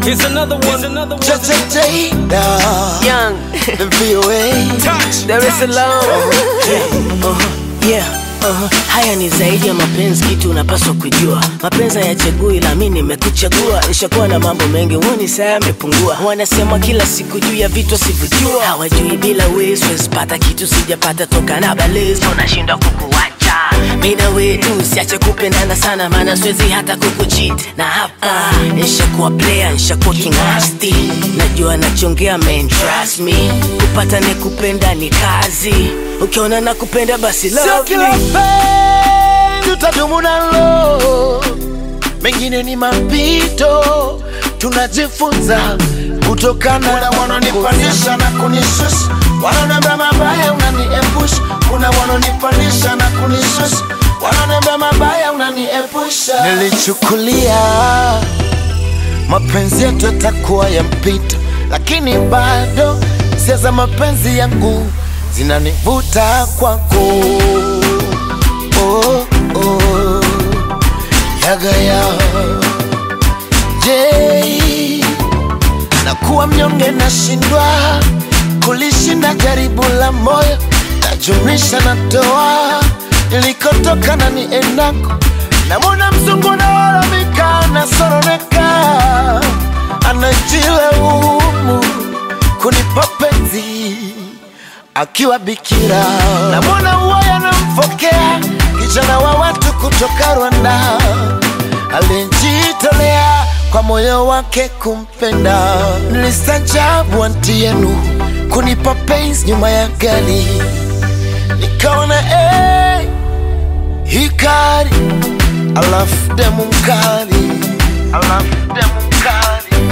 Here's another one. Here's another one. Jada, Young, the VOA. Touch. Dar es Salaam. Uh-huh. Yeah. Uh-huh. Haya ni zaidi ya mapenzi, kitu unapaswa kujua. Mapenzi hayachagui, la mimi nimekuchagua. Nishakuwa na mambo mengi, huoni saa yamepungua. Wanasema kila siku juu ya vitu sivyojua, hawajui bila wewe siwezi pata kitu sijapata toka na balezo, nashindwa kukuacha mimi na wewe tu, siache kupendana sana, maana siwezi hata kukucheat. Na hapa nishakuwa player, nishakuwa kingasti, najua nachongea man, trust me. Kupata ni kupenda ni kazi, ukiona na kupenda basi Sio love kila me. penzi utadumu nalo, mengine ni mapito, tunajifunza kutokana. Kuna wanaonipandisha na kunishusha, wanaoniambia mabaya unaniepusha. Kuna wanaonipandisha na kunishusha, wanaoniambia mabaya unaniepusha. Nilichukulia mapenzi yetu yatakuwa ya mpito, lakini bado hisia za mapenzi yangu zinanivuta kwako. Oh, oh, yagaya je, nakuwa mnyonge, nashindwa kulishinda jaribu la moyo, najumlisha natoa nilikotoka na niendako, namwona mzungu nalalamika, nasoroneka, anajilaumu kunipa penzi akiwa bikira, namwona uwaya namfokea kijana wa watu kutoka Rwanda alijitolea kwa moyo wake kumpenda. Nilistajabu anti yenu kunipa penzi nyuma ya gari, nikaona hey, hikari alafu demu mkali, alafu demu mkali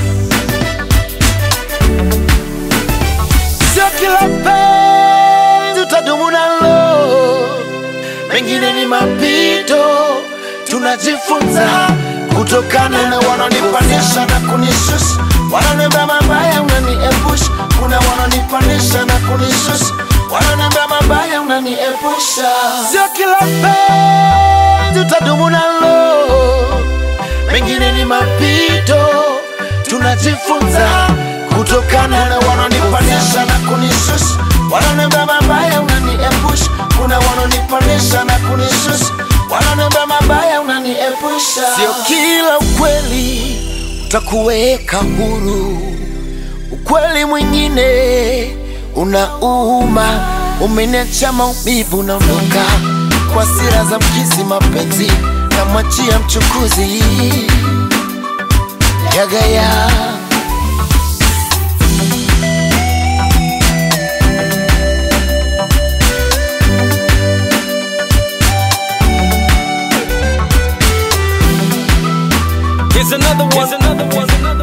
sio kila penzi utadumu nalo, mengine ni mapito, tunajifunza kutokana na wanaonipandisha na kunishusha, wanaoniambia mabaya unaniepusha. Kuna wanaonipandisha na kunishusha, wanaoniambia mabaya unaniepusha. Sio kila penzi utadumu nalo, mengine ni mapito, tunajifunza kutokana na wanaonipandisha na kunishusha, wanaoniambia mabaya unaniepusha. Kuna wanaonipandisha na kunishusha, wanaoniambia mabaya unaniepusha. Sio kila ukweli utakuweka huru, ukweli mwingine unauma, umeniacha maumivu, naondoka kwa sira za mkizi, mapenzi namwachia mchukuzi yagaya Here's another one. Here's another one. Here's another